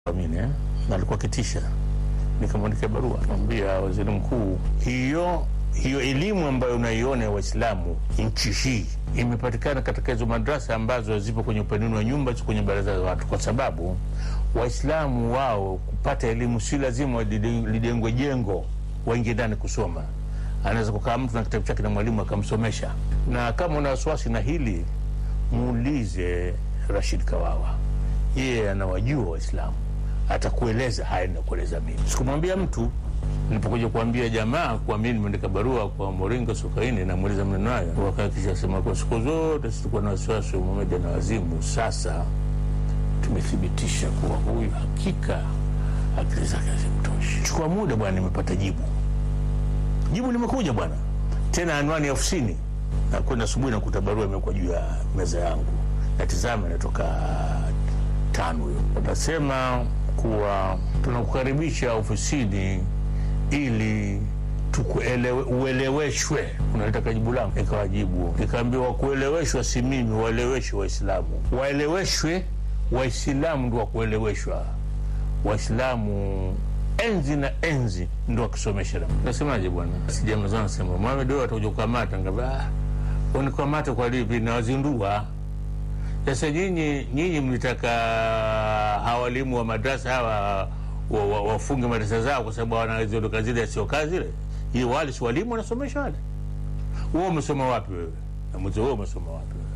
Amini, eh? na alikuwa kitisha, nikamwandikia barua kamwambia waziri mkuu, hiyo hiyo elimu ambayo unaiona ya Waislamu nchi hii imepatikana katika hizo madrasa ambazo zipo kwenye upanini wa nyumba, ziko kwenye baraza za watu, kwa sababu Waislamu wao kupata elimu si lazima lide- lidengwe jengo waingie ndani kusoma. Anaweza kukaa mtu na kitabu chake na mwalimu akamsomesha. Na kama una wasiwasi na hili, muulize Rashid Kawawa, yeye anawajua Waislamu, atakueleza haya ninakueleza mimi. Sikumwambia mtu nilipokuja kuambia jamaa kuwa mimi nimeandika barua kwa Moringa Sokaini, namweleza maneno hayo, wakakisha sema kwa siku zote situkuwa na wasiwasi wa Mohamed na wazimu. Sasa tumethibitisha kuwa huyu hakika akili zake hazimtoshi. Chukua muda bwana, nimepata jibu. Jibu limekuja bwana, tena anwani ya ofisini. Na kwenda asubuhi nakuta barua imekuwa juu ya meza yangu, natizama inatoka tano hiyo, anasema kuwa tunakukaribisha ofisini ili tukuelewe, ueleweshwe. Unalitaka jibu langu? Nikawajibu, nikaambiwa kueleweshwa si mimi, waeleweshwe Waislamu, waeleweshwe Waislamu ndo wakueleweshwa. Waislamu enzi na enzi ndo wakisomesha. Nasemaje bwana, sijamazana sema Mohamed, wewe atakuja kukamata. Ngamba ah, unikamata kwa lipi? Nawazindua sasa. Nyinyi nyinyi mlitaka hawa walimu wa madrasa hawa wa- wa- wafunge madrasa zao kwa sababu wanaziondoka zile sio kazi zile. Hii wale si walimu wanasomesha wale. Wewe umesoma wapi wewe? Na mzee wewe umesoma wapi wewe?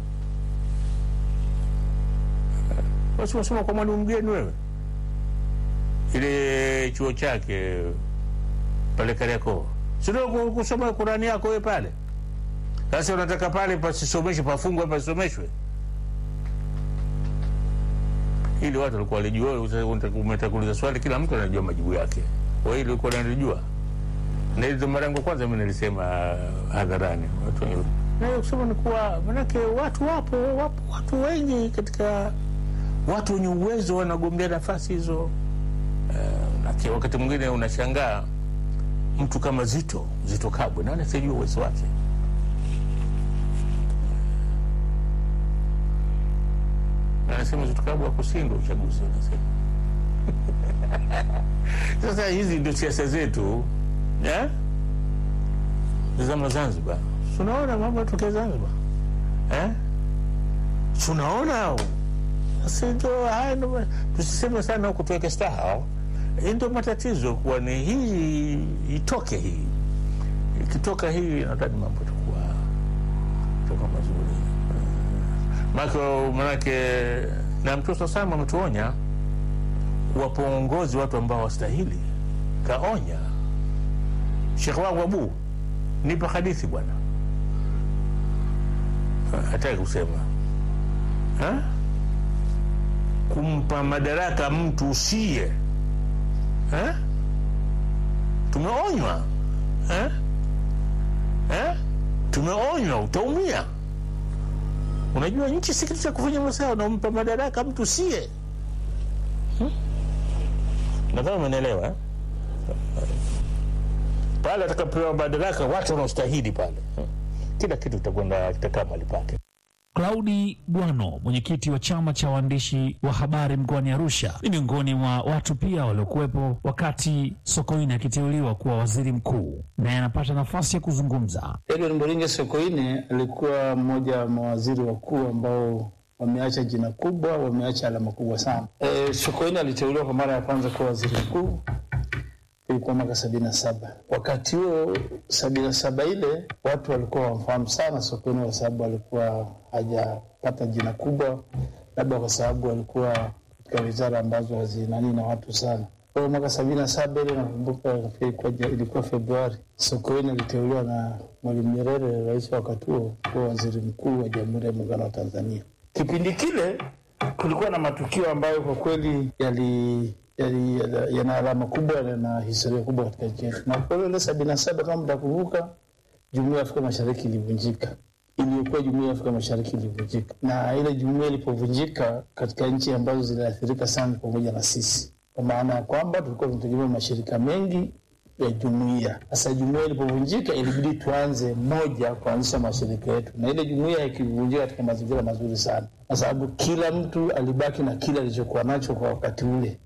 Basi unasoma kwa mwalimu mgeni wewe, ile chuo chake pale Kariakoo, si ndio ku- kusoma Qurani yako wewe pale? Sasa unataka pale pasisomeshwe, pafungwe, pasisomeshwe ili watu walikuwa walijua. Umetaka kuuliza swali, kila mtu anajua majibu yake. Wewe ili ulikuwa unalijua, na ile ndo mara yangu ya kwanza mimi nilisema hadharani. Watu wengi na hiyo kusema ni kuwa manake watu wapo, wapo watu wengi katika watu wenye uwezo wanagombea nafasi hizo. Uh, wakati mwingine unashangaa mtu kama Zito Zito Kabwe, nani asijua uwezo wake? Na anasema Zito Kabwe akushindwa uchaguzi, anasema sasa hizi ndio siasa zetu eh? Zama Zanzibar, tunaona mambo yatokea Zanzibar eh? tunaona sasa ndio haya ndo ma- tusiseme sana huku tuweke staha. Hii ndio matatizo, kuwa ni hii itoke hii, ikitoka hii nadhani mambo takuwa takuwa mazuri. Mako manake na Mtume saa salam ametuonya kuwapa uongozi watu ambao wastahili, kaonya. Shekh wangu Abu, nipe hadithi bwana, hataki kusema ha? kumpa madaraka mtu usiye eh? Tumeonywa eh? Eh? Tumeonywa, utaumia. Unajua nchi si kitu cha kufanya masaa, unampa madaraka mtu usiye hmm? Nadhani umenielewa eh? Pale atakapewa madaraka watu wanaostahili pale hmm? Kila kitu kitakwenda kitakaa mahali pake. Claudi Bwano, mwenyekiti wa chama cha waandishi wa habari mkoani Arusha, ni miongoni mwa watu pia waliokuwepo wakati Sokoine akiteuliwa kuwa waziri mkuu, naye anapata nafasi ya kuzungumza. Edward Moringe Sokoine alikuwa mmoja wa mawaziri wakuu ambao wameacha jina kubwa, wameacha alama kubwa sana. E, Sokoine aliteuliwa kwa mara ya kwanza kuwa waziri mkuu ilikuwa mwaka sabini na saba. Wakati huo sabini na saba ile watu walikuwa wamfahamu sana Sokoine kwa sababu alikuwa hajapata jina kubwa, labda kwa sababu alikuwa katika wizara ambazo hazinani na watu sana. Kwa hiyo mwaka sabini na saba ile nakumbuka, nafikiri ilikuwa- ilikuwa Februari, Sokoine aliteuliwa na Mwalimu Nyerere, rais wa wakati huo, kuwa waziri mkuu wa Jamhuri ya Muungano wa Tanzania. Kipindi kile kulikuwa na matukio ambayo kwa kweli yali yali- yana yana alama kubwa na historia kubwa katika nchi yetu. Na kwa ile sabini na saba kama mtakumbuka, jumuiya ya Afrika Mashariki ilivunjika, iliyokuwa jumuiya ya Afrika Mashariki ilivunjika, na ile jumuiya ilipovunjika katika nchi ambazo ziliathirika sana pamoja na sisi, kwa maana ya kwamba tulikuwa tunategemea mashirika mengi ya jumuiya. Sasa jumuiya ilipovunjika, ilibidi tuanze moja kuanzisha mashirika yetu, na ile jumuiya ikivunjika katika mazingira mazuri sana, kwa sababu kila mtu alibaki na kile alichokuwa nacho kwa wakati ule.